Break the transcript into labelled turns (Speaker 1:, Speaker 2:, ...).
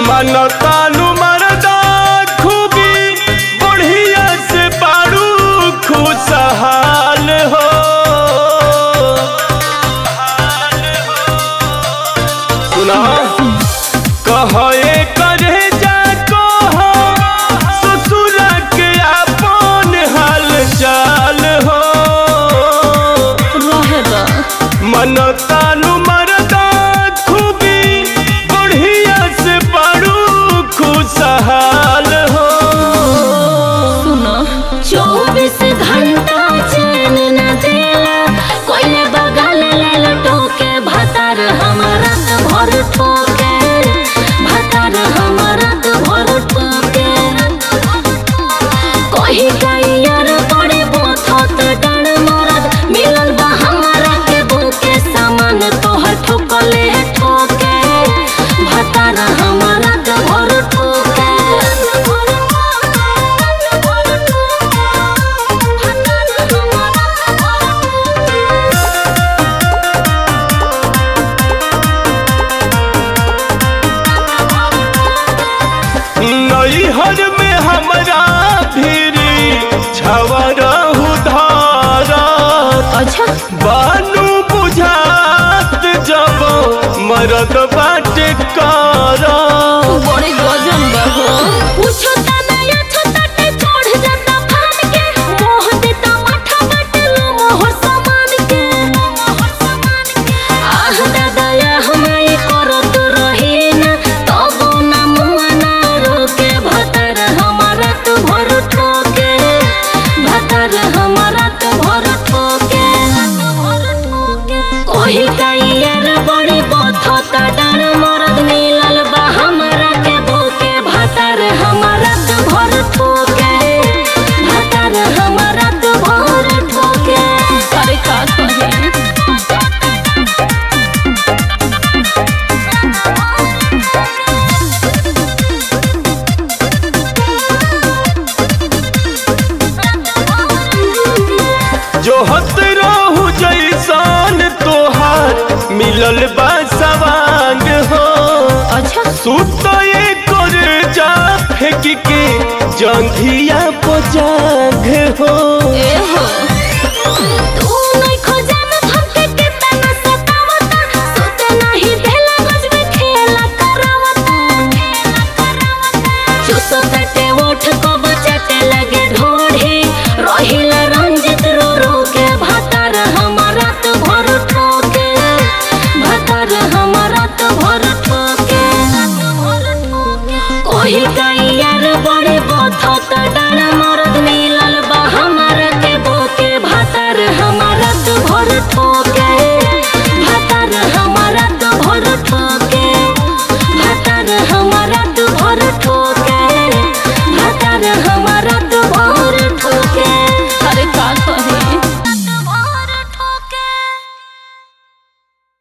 Speaker 1: मनतानु मरदा खूबी बढ़िया से बारू खुशहाल हो सुना कहे करे जा कह ससुर के अपन हाल चाल हो
Speaker 2: रहे दा
Speaker 1: मनतानु मरदा खूबी बढ़िया से बड़ू खुशहाल हो
Speaker 2: सुना चौबीस घंटा चैन न देला कोई बगल ले लटोके भतार हमारा त भर ठोके भतार हमारा त भर ठोके कोई गैयर बड़े बोथत डर मरद मिलल बा हमारा के बोके सामान तोहर ठोकले ठोके भतार हमारा त भर ठोके
Speaker 1: नैहर में हमरा भीरी छवरहु धारत
Speaker 2: अच्छा
Speaker 1: बानू बुझात जब मरद बाटे करत
Speaker 2: बड़े गजन बा हो पूछो ता नया छताटे चढ़ जाता फाड़ के मोह देता माथा बटलो मोहर समान के आह दादा या हमारे करत रहे ना तबो ना मुआ ना रोके भतर हमारा तो भर ठोके भतर हमारा तो भर ठोके कोही कैयर बड़ी बथता डर मरद मिलल बा हमरा के भूके भतर हमारा तो भर ठोके भतर हमारा तो भर ठोके अरे का कहे
Speaker 1: जो हत रहू जैसान तोहार मिलल बा सवांग हो
Speaker 2: अच्छा
Speaker 1: सुत कर जा फेंक के जंघिया पजाग हो
Speaker 2: ए हो